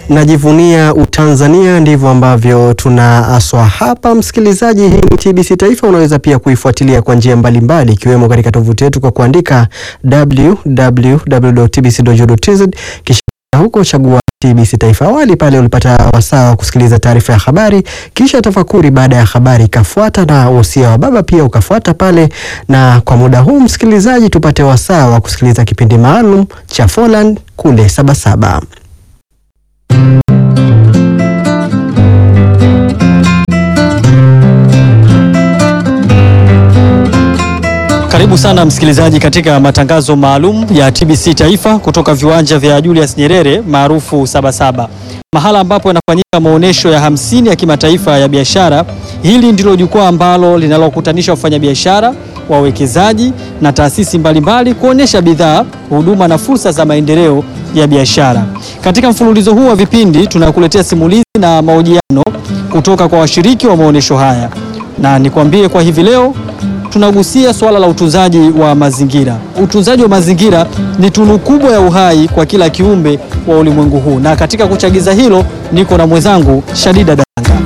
najivunia Utanzania, ndivyo ambavyo tunaaswa hapa. Msikilizaji, hii ni TBC Taifa. Unaweza pia kuifuatilia kwa njia mbalimbali, ikiwemo katika tovuti yetu kwa kuandika www.tbc.go.tz kisha huko chagua TBC Taifa. Awali pale ulipata wasaa wa kusikiliza taarifa ya habari, kisha tafakuri baada ya habari ikafuata, na wosia wa baba pia ukafuata pale. Na kwa muda huu msikilizaji, tupate wasaa wa kusikiliza kipindi maalum cha Folland kule Sabasaba. Karibu sana msikilizaji katika matangazo maalum ya TBC Taifa kutoka viwanja vya Julius Nyerere maarufu Sabasaba, mahala ambapo yanafanyika maonyesho ya hamsini ya kimataifa ya biashara. Hili ndilo jukwaa ambalo linalokutanisha wafanyabiashara, wawekezaji na taasisi mbalimbali kuonyesha bidhaa, huduma na fursa za maendeleo ya biashara. Katika mfululizo huu wa vipindi tunakuletea simulizi na mahojiano kutoka kwa washiriki wa maonyesho haya, na nikwambie kwa hivi leo tunagusia swala la utunzaji wa mazingira. Utunzaji wa mazingira ni tunu kubwa ya uhai kwa kila kiumbe wa ulimwengu huu, na katika kuchagiza hilo niko na mwenzangu Shadida Danga.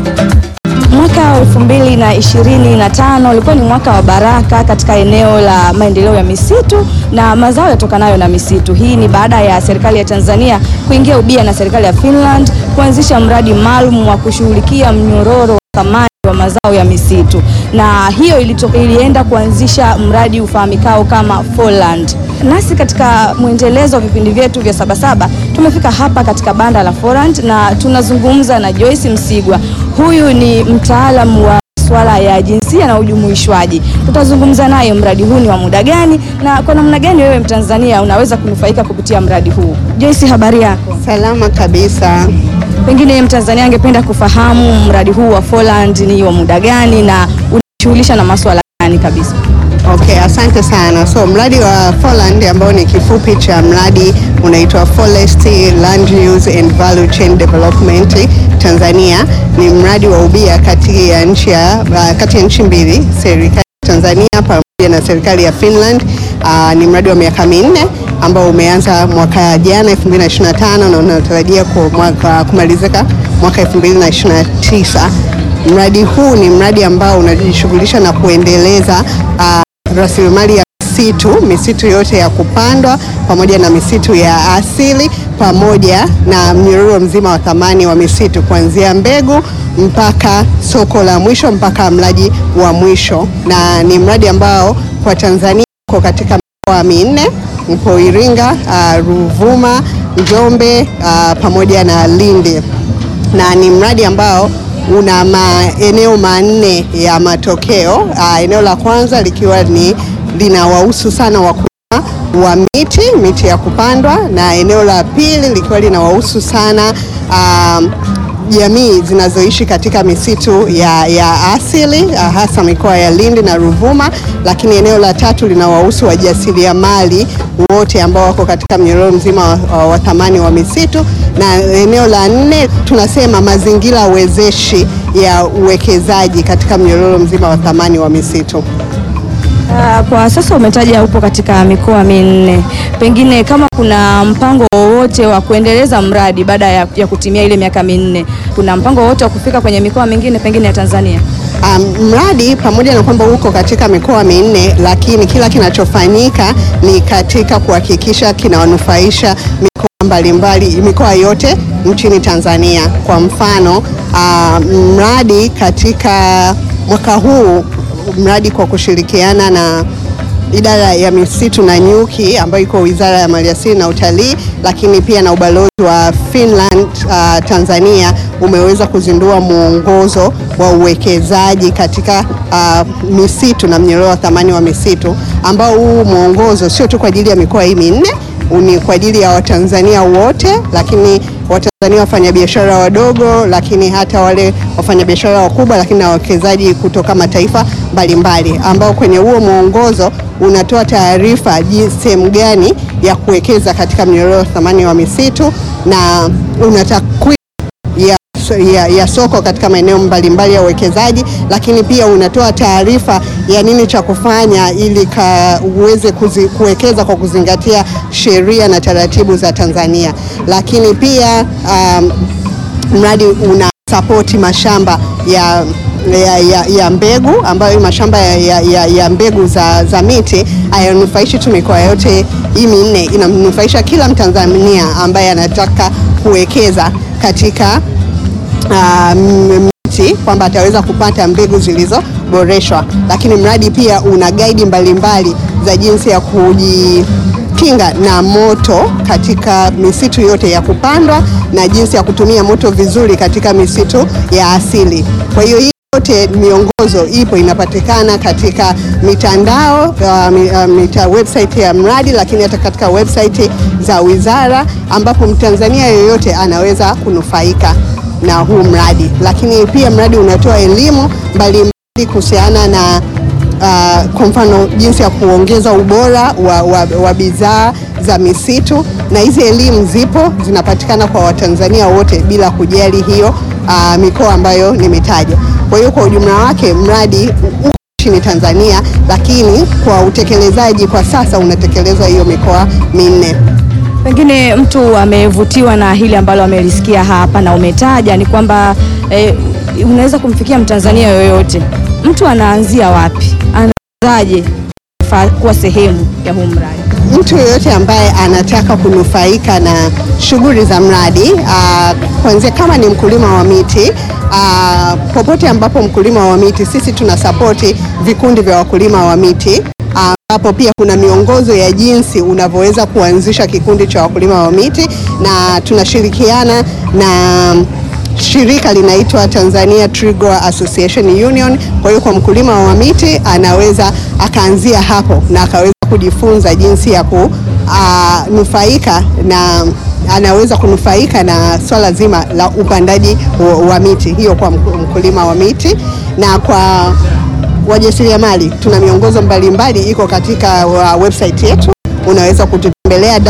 Mwaka wa elfu mbili na ishirini na tano ulikuwa ni mwaka wa baraka katika eneo la maendeleo ya misitu na mazao yatokanayo na misitu. Hii ni baada ya serikali ya Tanzania kuingia ubia na serikali ya Finland kuanzisha mradi maalum wa kushughulikia mnyororo wa thamani wa mazao ya misitu, na hiyo ilitoka, ilienda kuanzisha mradi ufahamikao kama Folland. Nasi katika mwendelezo wa vipindi vyetu vya Sabasaba tumefika hapa katika banda la Folland na tunazungumza na Joyce Msigwa. Huyu ni mtaalamu wa masuala ya jinsia na ujumuishwaji. Tutazungumza naye mradi huu ni wa muda gani na kwa namna gani wewe Mtanzania unaweza kunufaika kupitia mradi huu. Joyce, habari yako? Salama kabisa. Pengine Mtanzania angependa kufahamu mradi huu wa Folland ni wa muda gani na unashughulisha na masuala gani kabisa? Okay, asante sana. So mradi wa Folland ambao ni kifupi cha mradi unaitwa Forest Land Use and Value Chain Development Tanzania ni mradi wa ubia kati ya nchi ya uh, kati ya nchi mbili, serikali ya Tanzania pamoja na serikali ya Finland. Uh, ni mradi wa miaka minne ambao umeanza mwaka jana 2025 na unatarajia kumalizika mwaka 2029. Mradi huu ni mradi ambao unajishughulisha na kuendeleza uh, rasilimali ya misitu, misitu yote ya kupandwa pamoja na misitu ya asili pamoja na mnyororo mzima wa thamani wa misitu kuanzia mbegu mpaka soko la mwisho mpaka mlaji wa mwisho, na ni mradi ambao kwa Tanzania uko katika mikoa minne mpo Iringa, uh, Ruvuma, Njombe uh, pamoja na Lindi, na ni mradi ambao una maeneo manne ya matokeo. Uh, eneo la kwanza likiwa ni linawahusu sana wakulima wa miti miti ya kupandwa, na eneo la pili likiwa linawahusu sana um, jamii zinazoishi katika misitu ya, ya asili uh, hasa mikoa ya Lindi na Ruvuma, lakini eneo la tatu linawahusu wajasiriamali wote ambao wako katika mnyororo mzima wa, wa thamani wa misitu, na eneo la nne tunasema mazingira wezeshi ya uwekezaji katika mnyororo mzima wa thamani wa misitu. Uh, kwa sasa umetaja upo katika mikoa minne, pengine kama kuna mpango wowote wa kuendeleza mradi baada ya, ya kutimia ile miaka minne, kuna mpango wowote wa kufika kwenye mikoa mingine pengine ya Tanzania? Um, mradi pamoja na kwamba uko katika mikoa minne, lakini kila kinachofanyika ni katika kuhakikisha kinawanufaisha mikoa mbalimbali, mikoa yote nchini Tanzania. Kwa mfano uh, mradi katika mwaka huu mradi kwa kushirikiana na idara ya misitu na nyuki ambayo iko Wizara ya Maliasili na Utalii, lakini pia na ubalozi wa Finland uh, Tanzania umeweza kuzindua mwongozo wa uwekezaji katika uh, misitu na mnyororo wa thamani wa misitu, ambao huu mwongozo sio tu kwa ajili ya mikoa hii minne, ni kwa ajili ya Watanzania wote, lakini Watanzania wafanyabiashara wadogo, lakini hata wale wafanyabiashara wakubwa, lakini na wawekezaji kutoka mataifa mbalimbali, ambao kwenye huo mwongozo unatoa taarifa jinsi sehemu gani ya kuwekeza katika mnyororo wa thamani wa misitu na una takwimu ya so, ya, ya soko katika maeneo mbalimbali ya uwekezaji, lakini pia unatoa taarifa ya nini cha kufanya ili ka uweze kuzi, kuwekeza kwa kuzingatia sheria na taratibu za Tanzania, lakini pia um, mradi una sapoti mashamba ya ya, ya, ya mbegu ambayo mashamba ya, ya, ya, ya mbegu za, za miti hayanufaishi tu mikoa yote hii minne, inamnufaisha kila Mtanzania ambaye anataka kuwekeza katika uh, miti kwamba ataweza kupata mbegu zilizoboreshwa, lakini mradi pia una gaidi mbalimbali za jinsi ya kujikinga na moto katika misitu yote ya kupandwa na jinsi ya kutumia moto vizuri katika misitu ya asili. Kwa hiyo hii yote miongozo ipo inapatikana katika mitandao uh, mi- uh, mita website ya mradi, lakini hata katika website za wizara, ambapo Mtanzania yoyote anaweza kunufaika na huu mradi. Lakini pia mradi unatoa elimu mbalimbali kuhusiana na uh, kwa mfano jinsi ya kuongeza ubora wa, wa, wa bidhaa za misitu, na hizi elimu zipo zinapatikana kwa Watanzania wote bila kujali hiyo uh, mikoa ambayo nimetaja. Kwa hiyo kwa ujumla wake mradi uko nchini Tanzania, lakini kwa utekelezaji kwa sasa unatekelezwa hiyo mikoa minne. Pengine mtu amevutiwa na hili ambalo amelisikia hapa na umetaja ni kwamba eh, unaweza kumfikia Mtanzania yoyote. Mtu anaanzia wapi? Anaanzaje fa- kuwa sehemu ya huu mradi? mtu yeyote ambaye anataka kunufaika na shughuli za mradi ah, kuanzia kama ni mkulima wa miti ah, popote ambapo mkulima wa miti, sisi tuna sapoti vikundi vya wakulima wa miti ambapo pia kuna miongozo ya jinsi unavyoweza kuanzisha kikundi cha wakulima wa miti na tunashirikiana na shirika linaitwa Tanzania Tree Grower Association Union. Kwa hiyo kwa mkulima wa miti anaweza akaanzia hapo na akaweza kujifunza jinsi ya kunufaika na anaweza kunufaika na swala zima la upandaji wa, wa miti hiyo kwa mku- mkulima wa miti na kwa wajasiriamali tuna miongozo mbalimbali iko katika uh, website yetu unaweza kututembelea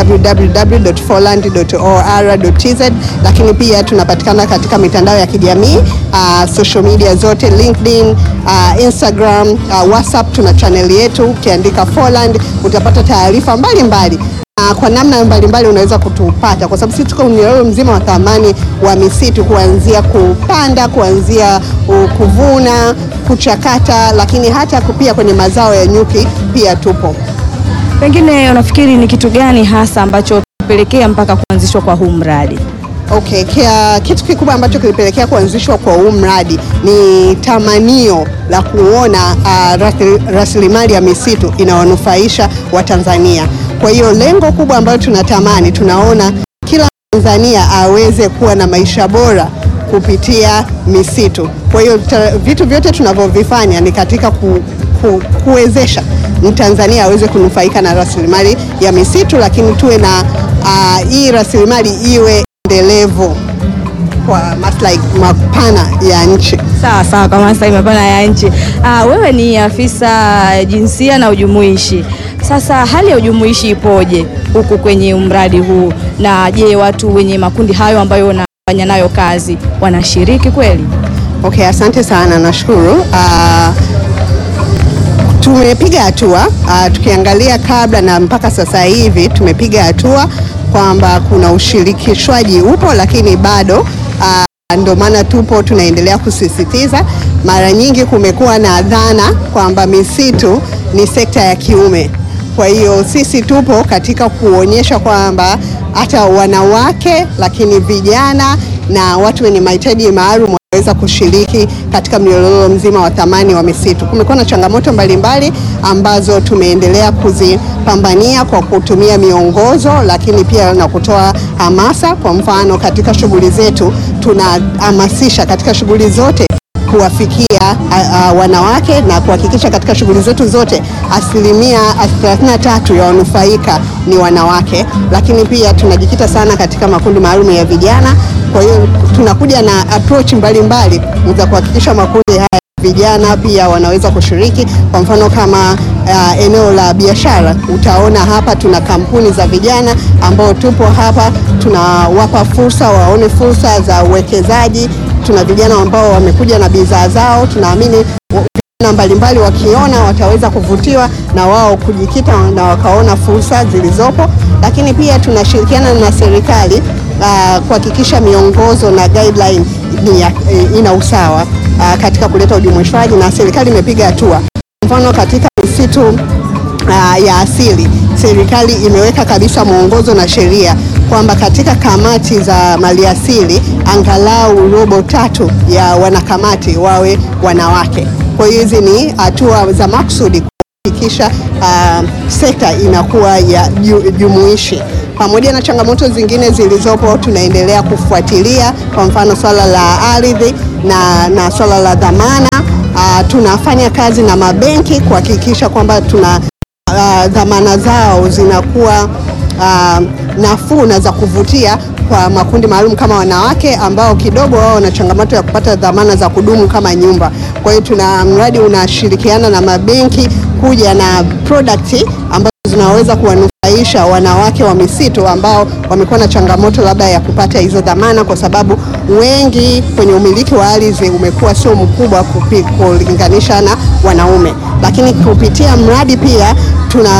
www.forland.or.tz, lakini pia tunapatikana katika mitandao ya kijamii uh, social media zote LinkedIn, uh, Instagram, uh, WhatsApp. Tuna channel yetu, ukiandika Forland utapata taarifa mbalimbali na kwa namna mbalimbali unaweza kutupata kwa sababu sisi tuko mnyororo mzima wa thamani wa misitu kuanzia kupanda, kuanzia uh, kuvuna, kuchakata, lakini hata pia kwenye mazao ya nyuki pia tupo. Pengine unafikiri ni kitu gani hasa ambacho pelekea mpaka kuanzishwa kwa huu mradi? Okay, kia, kitu kikubwa ambacho kilipelekea kuanzishwa kwa huu mradi ni tamanio la kuona uh, rasili- rasilimali ya misitu inawanufaisha Watanzania. Kwa hiyo lengo kubwa ambalo tunatamani, tunaona kila Tanzania aweze kuwa na maisha bora kupitia misitu. Kwa hiyo ta- vitu vyote tunavyovifanya ni katika ku, ku, kuwezesha Mtanzania aweze kunufaika na rasilimali ya misitu, lakini tuwe na uh, hii rasilimali iwe endelevu kwa maslahi mapana ya nchi. Sawa sawa, kwa maslahi mapana ya nchi. Ah, wewe ni afisa jinsia na ujumuishi. Sasa hali ya ujumuishi ipoje huku kwenye mradi huu, na je, watu wenye makundi hayo ambayo unafanya nayo kazi wanashiriki kweli? Okay, asante sana, nashukuru. Uh, tumepiga hatua uh, tukiangalia kabla na mpaka sasa hivi tumepiga hatua kwamba kuna ushirikishwaji upo, lakini bado uh, ndio maana tupo tunaendelea kusisitiza. Mara nyingi kumekuwa na dhana kwamba misitu ni sekta ya kiume. Kwa hiyo sisi tupo katika kuonyesha kwamba hata wanawake, lakini vijana na watu wenye mahitaji maalum waweza kushiriki katika mnyororo mzima wa thamani wa misitu. Kumekuwa na changamoto mbalimbali ambazo tumeendelea kuzipambania kwa kutumia miongozo, lakini pia na kutoa hamasa. Kwa mfano, katika shughuli zetu tunahamasisha katika shughuli zote kuwafikia a, a, wanawake na kuhakikisha katika shughuli zetu zote asilimia 33 ya wanufaika ni wanawake, lakini pia tunajikita sana katika makundi maalum ya vijana. Kwa hiyo tunakuja na approach mbalimbali za kuhakikisha makundi haya vijana pia wanaweza kushiriki. Kwa mfano kama uh, eneo la biashara, utaona hapa tuna kampuni za vijana ambao tupo hapa, tunawapa fursa waone fursa za uwekezaji tuna vijana ambao wamekuja na bidhaa zao, tunaamini wa- vijana mbalimbali wakiona wataweza kuvutiwa na wao kujikita na wakaona fursa zilizopo, lakini pia tunashirikiana na serikali ah, kuhakikisha miongozo na guideline ni ya, ina usawa ah, katika kuleta ujumuishwaji na serikali imepiga hatua. Mfano katika misitu uh, ya asili serikali imeweka kabisa mwongozo na sheria kwamba katika kamati za maliasili angalau robo tatu ya wanakamati wawe wanawake. Kwa hiyo hizi ni hatua za makusudi kuhakikisha uh, sekta inakuwa ya ju- jumuishi. Pamoja na changamoto zingine zilizopo, tunaendelea kufuatilia, kwa mfano swala la ardhi na, na swala la dhamana. Uh, tunafanya kazi na mabenki kuhakikisha kwamba tuna uh, dhamana zao zinakuwa uh, nafuu na za kuvutia kwa makundi maalum kama wanawake ambao kidogo wao wana changamoto ya kupata dhamana za kudumu kama nyumba. Kwa hiyo tuna mradi unashirikiana na mabenki kuja na product ambazo zinaweza kuwanufaisha wanawake wa misitu ambao wamekuwa na changamoto labda ya kupata hizo dhamana, kwa sababu wengi kwenye umiliki wa ardhi umekuwa sio mkubwa kupi- kulinganisha na wanaume, lakini kupitia mradi pia tuna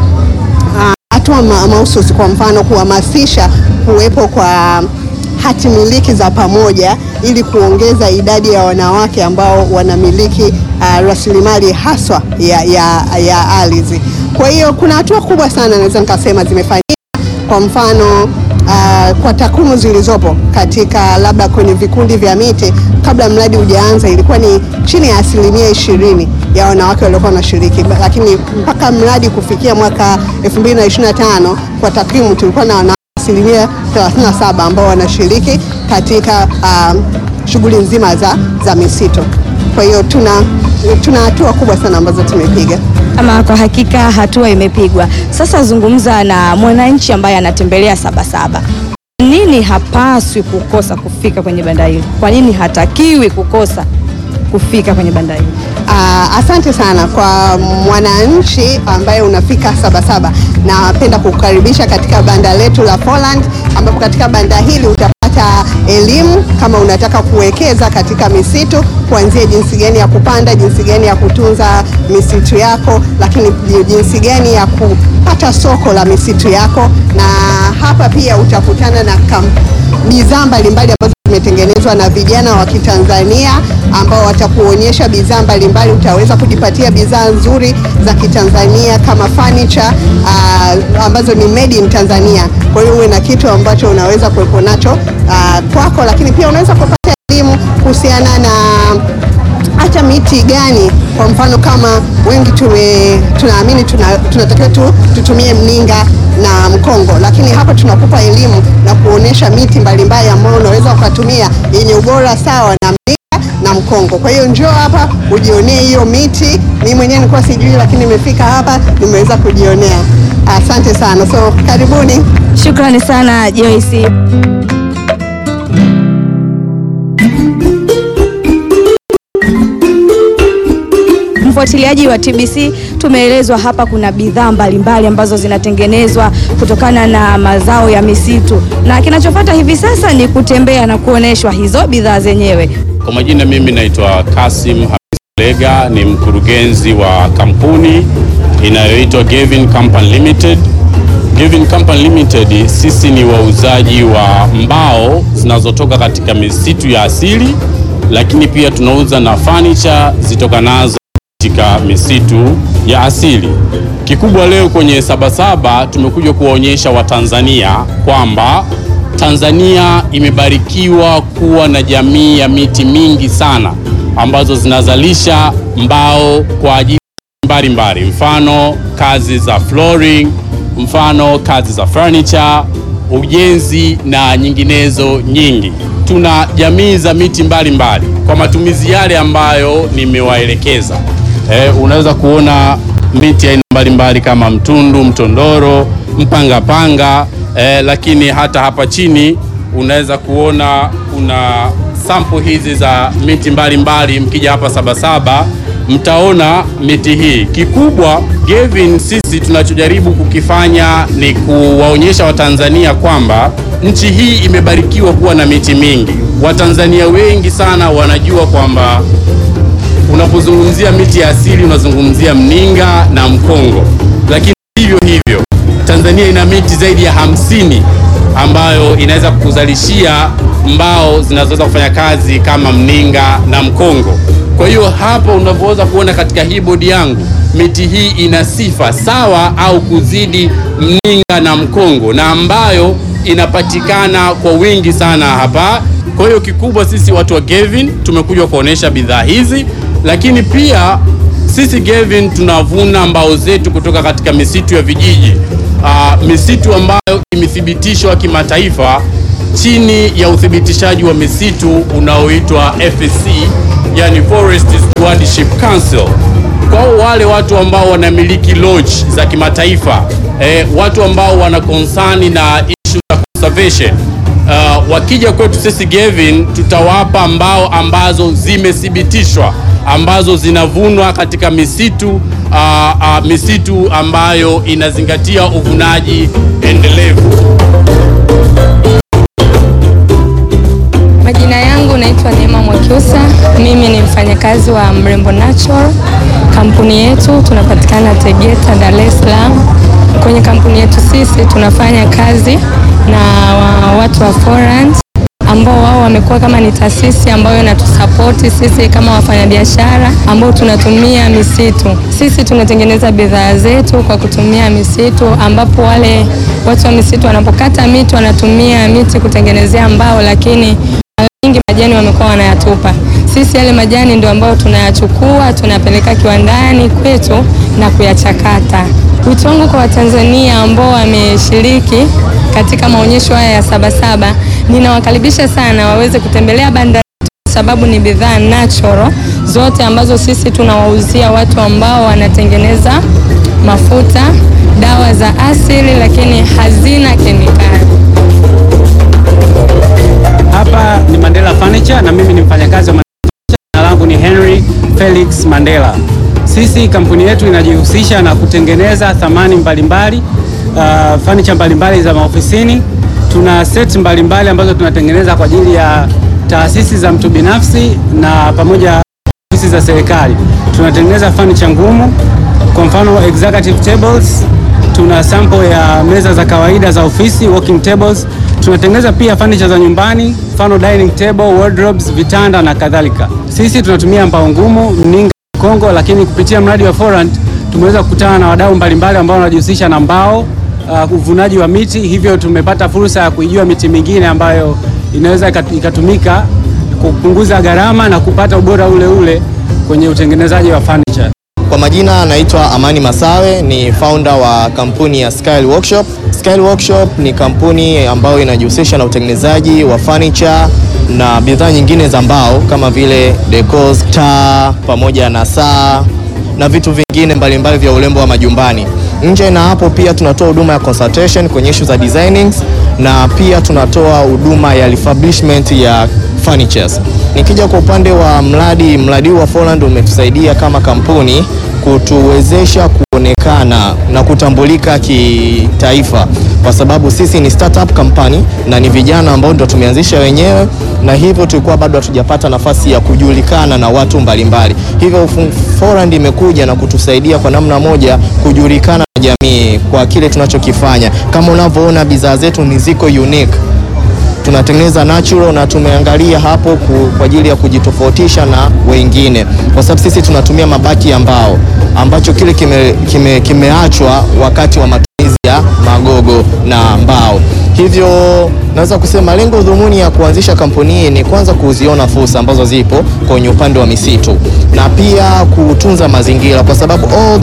ah, hatua ma- mahususi, kwa mfano kuhamasisha kuwepo kwa hati miliki za pamoja ili kuongeza idadi ya wanawake ambao wanamiliki uh, rasilimali haswa ya, ya, ya ardhi. Kwa hiyo kuna hatua kubwa sana naweza nikasema zimefanyika kwa mfano uh, kwa takwimu zilizopo katika labda kwenye vikundi vya miti kabla mradi hujaanza ilikuwa ni chini ya asilimia ishirini ya wanawake waliokuwa wanashiriki, lakini mpaka mradi kufikia mwaka 2025 kwa takwimu tulikuwa na wanawake asilimia 37 ambao wanashiriki katika uh, shughuli nzima za, za misitu. Kwa hiyo tuna tuna hatua kubwa sana ambazo tumepiga. Ama kwa hakika hatua imepigwa. Sasa zungumza na mwananchi ambaye anatembelea Sabasaba. Nini hapaswi kukosa kufika kwenye banda hili? Kwa nini hatakiwi kukosa kufika kwenye banda hili? Uh, asante sana kwa mwananchi ambaye unafika Sabasaba. Napenda kukukaribisha katika banda letu la Poland, ambapo katika banda hili utapata elimu kama unataka kuwekeza katika misitu, kuanzia jinsi gani ya kupanda, jinsi gani ya kutunza misitu yako, lakini jinsi gani ya kupata soko la misitu yako, na hapa pia utakutana na kam- bidhaa mbalimbali ambazo zimetengenezwa na vijana wa Kitanzania ambao watakuonyesha bidhaa mbalimbali. Utaweza kujipatia bidhaa nzuri za Kitanzania kama furniture uh, ambazo ni made in Tanzania. Kwa hiyo uwe na kitu ambacho unaweza kuwepo nacho uh, kwako, lakini pia unaweza kupata elimu kuhusiana na hata miti gani. Kwa mfano kama wengi tume, tunaamini tuna, tunatakiwa tu, tutumie mninga na mkongo, lakini hapa tunakupa elimu na kuonesha miti mbalimbali ambayo unaweza ukatumia yenye ubora sawa na mninga na mkongo. Kwa hiyo njoo hapa ujionee hiyo miti. Mimi mwenyewe nilikuwa sijui, lakini nimefika hapa nimeweza kujionea. Asante sana, so karibuni. Shukrani sana Joyce. Mfuatiliaji wa TBC, tumeelezwa hapa kuna bidhaa mbalimbali ambazo zinatengenezwa kutokana na mazao ya misitu, na kinachofuata hivi sasa ni kutembea na kuoneshwa hizo bidhaa zenyewe. Kwa majina mimi naitwa Kasim Hamis Lega, ni mkurugenzi wa kampuni inayoitwa Gavin Company Limited. Gavin Company Limited, sisi ni wauzaji wa mbao zinazotoka katika misitu ya asili, lakini pia tunauza na furniture zitokanazo katika misitu ya asili. Kikubwa leo kwenye Sabasaba tumekuja kuwaonyesha Watanzania kwamba Tanzania imebarikiwa kuwa na jamii ya miti mingi sana ambazo zinazalisha mbao kwa ajili mbalimbali, mfano kazi za flooring, mfano kazi za furniture, ujenzi na nyinginezo nyingi. Tuna jamii za miti mbalimbali mbali, kwa matumizi yale ambayo nimewaelekeza. Eh, unaweza kuona miti aina mbalimbali kama mtundu, mtondoro, mpangapanga eh, lakini hata hapa chini unaweza kuona kuna sample hizi za miti mbalimbali. Mkija hapa Sabasaba mtaona miti hii. Kikubwa Gavin, sisi tunachojaribu kukifanya ni kuwaonyesha Watanzania kwamba nchi hii imebarikiwa kuwa na miti mingi. Watanzania wengi sana wanajua kwamba unapozungumzia miti ya asili unazungumzia mninga na mkongo, lakini hivyo hivyo Tanzania ina miti zaidi ya hamsini ambayo inaweza kuzalishia mbao zinazoweza kufanya kazi kama mninga na mkongo. Kwa hiyo hapo unavyoweza kuona katika hii bodi yangu, miti hii ina sifa sawa au kuzidi mninga na mkongo, na ambayo inapatikana kwa wingi sana hapa. Kwa hiyo kikubwa, sisi watu wa Gavin tumekuja kuonesha bidhaa hizi, lakini pia sisi Gavin tunavuna mbao zetu kutoka katika misitu ya vijiji, ah, misitu ambayo imethibitishwa kimataifa chini ya uthibitishaji wa misitu unaoitwa FSC, yani Forest Stewardship Council. Kwa wale watu ambao wanamiliki lodge za kimataifa, eh, watu ambao wana concern na issue za conservation Uh, wakija kwetu sisi Gavin tutawapa mbao ambazo zimethibitishwa ambazo zinavunwa katika misitu uh, uh, misitu ambayo inazingatia uvunaji endelevu. Majina yangu naitwa Neema Mwakyusa. Mimi ni mfanyakazi wa Mrembo Natural. Kampuni yetu tunapatikana Tegeta, Dar es Salaam. Kwenye kampuni yetu sisi tunafanya kazi na wa- watu wa Forant ambao wao wamekuwa kama ni taasisi ambayo inatusapoti sisi kama wafanyabiashara ambao tunatumia misitu. Sisi tunatengeneza bidhaa zetu kwa kutumia misitu, ambapo wale watu wa misitu wanapokata miti wanatumia miti kutengenezea mbao, lakini mara nyingi majani wamekuwa wanayatupa. Sisi yale majani ndio ambayo tunayachukua tunapeleka kiwandani kwetu na kuyachakata. Wito wangu kwa Watanzania ambao wameshiriki katika maonyesho haya ya Sabasaba, ninawakaribisha sana waweze kutembelea banda letu kwa sababu ni bidhaa natural zote ambazo sisi tunawauzia watu ambao wanatengeneza mafuta, dawa za asili, lakini hazina kemikali. Hapa ni Mandela Furniture na mimi ni mfanyakazi wa Mandela Furniture. Jina langu ni Henry Felix Mandela. Sisi kampuni yetu inajihusisha na kutengeneza thamani mbalimbali uh, furniture mbalimbali za maofisini. Tuna set mbalimbali ambazo tunatengeneza kwa ajili ya taasisi za mtu binafsi na pamoja ofisi za serikali. Tunatengeneza furniture ngumu, kwa mfano executive tables tuna sample ya meza za kawaida za ofisi working tables. Tunatengeneza pia furniture za nyumbani, mfano dining table, wardrobes, vitanda na kadhalika. Sisi tunatumia mbao ngumu, mninga, kongo, lakini kupitia mradi wa Forant tumeweza kukutana na wadau mbalimbali ambao wanajihusisha na mbao, uh, uvunaji wa miti, hivyo tumepata fursa ya kuijua miti mingine ambayo inaweza ikat- ikatumika kupunguza gharama na kupata ubora ule ule kwenye utengenezaji wa furniture. Kwa majina anaitwa Amani Masawe, ni founder wa kampuni ya Skyle Workshop. Skyle Workshop ni kampuni ambayo inajihusisha na utengenezaji wa furniture na bidhaa nyingine za mbao kama vile decors, taa pamoja na saa na vitu vingine mbalimbali vya urembo wa majumbani. Nje na hapo pia tunatoa huduma ya consultation kwenye issue za designings na pia tunatoa huduma ya refurbishment ya furnitures. Nikija kwa upande wa mradi, mradi huu wa Forland umetusaidia kama kampuni kutuwezesha kuonekana na kutambulika kitaifa, kwa sababu sisi ni startup company na ni vijana ambao ndo tumeanzisha wenyewe, na hivyo tulikuwa bado hatujapata nafasi ya kujulikana na watu mbalimbali. Hivyo Forland imekuja na kutusaidia kwa namna moja kujulikana na jamii kwa kile tunachokifanya. Kama unavyoona bidhaa zetu ni ziko unique tunatengeneza natural na tumeangalia hapo ku, kwa ajili ya kujitofautisha na wengine, kwa sababu sisi tunatumia mabaki ya mbao ambacho kile kimeachwa kime, kimeachwa wakati wa matumizi ya magogo na mbao. Hivyo naweza kusema lengo dhumuni ya kuanzisha kampuni hii ni kwanza kuziona fursa ambazo zipo kwenye upande wa misitu na pia kutunza mazingira, kwa sababu all